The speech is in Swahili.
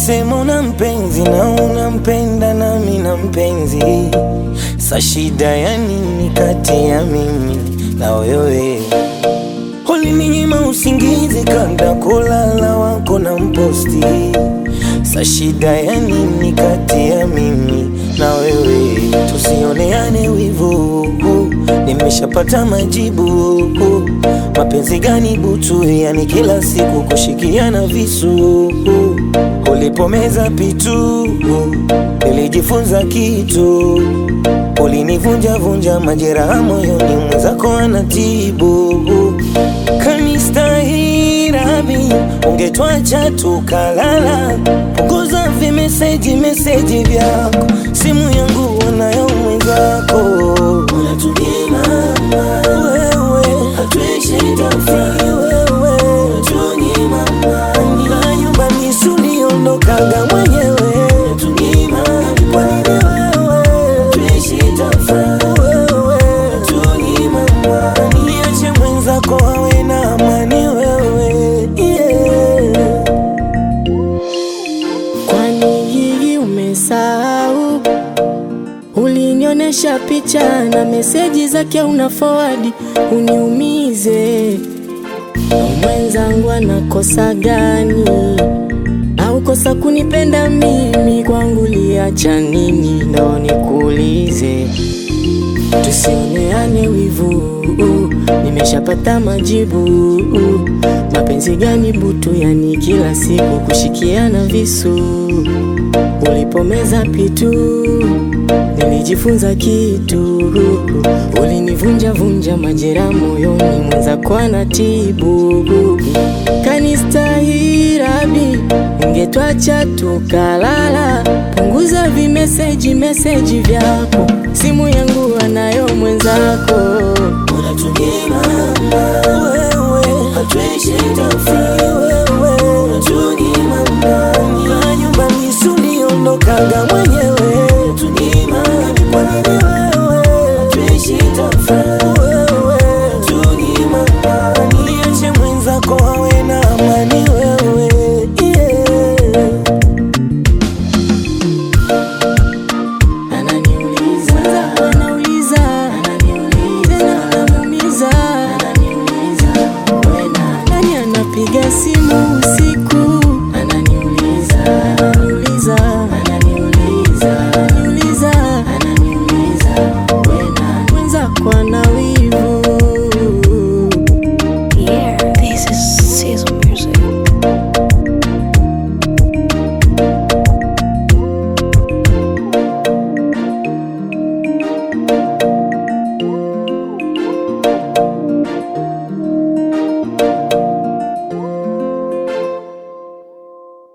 Ulisema una mpenzi na unampenda nami na mpenzi, sa shida ya nini kati ya mimi na wewe? Ulininyima usingizi kabla kulala wako na mposti, sa shida ya nini kati ya mimi na wewe? Tusioneane wivu, nimeshapata majibu. Mapenzi gani butu, yani kila siku kushikiana visu. Ulipomeza pitu, nilijifunza kitu. Ulinivunja vunja majeraha moyoni, mwenzako anatibu. Kanistahirabi, ungetwacha tukalala. Punguza vimeseji meseji vyako, simu yangu wanayo mwenzako. Unatunyima wewe, hatuishi tofauti wewe, unatunyima amani. na nyumbani suliondokaga mwenyewe. Unatunyima kwa nini wewe, hatuishi tofauti wewe, unatunyima amani. Niache mwenzako awe na amani wewe, yeah. Kwani hii umesahau? Ulinionyesha picha na meseji zake una forward uniumize. Mwenzangu anakosa gani? Au kosa kunipenda mimi? Kwangu liacha nini? Ndo nikuulize, tusioneane wivu. Nimeshapata majibu. Mapenzi gani butu, yani kila siku kushikiana visu. Ulipomeza pitu, nilijifunza kitu. Ulinivunja vunja majeraha moyoni, mwenzako anatibu. Kanistahirabi, ungetwacha tukalala. Punguza vimeseji meseji vyako, simu yangu anayo mwenzako. Unatunyima wewe, hatuishi tofauti wewe, unatunyima amani. na nyumbani suliondokaga mwenyewe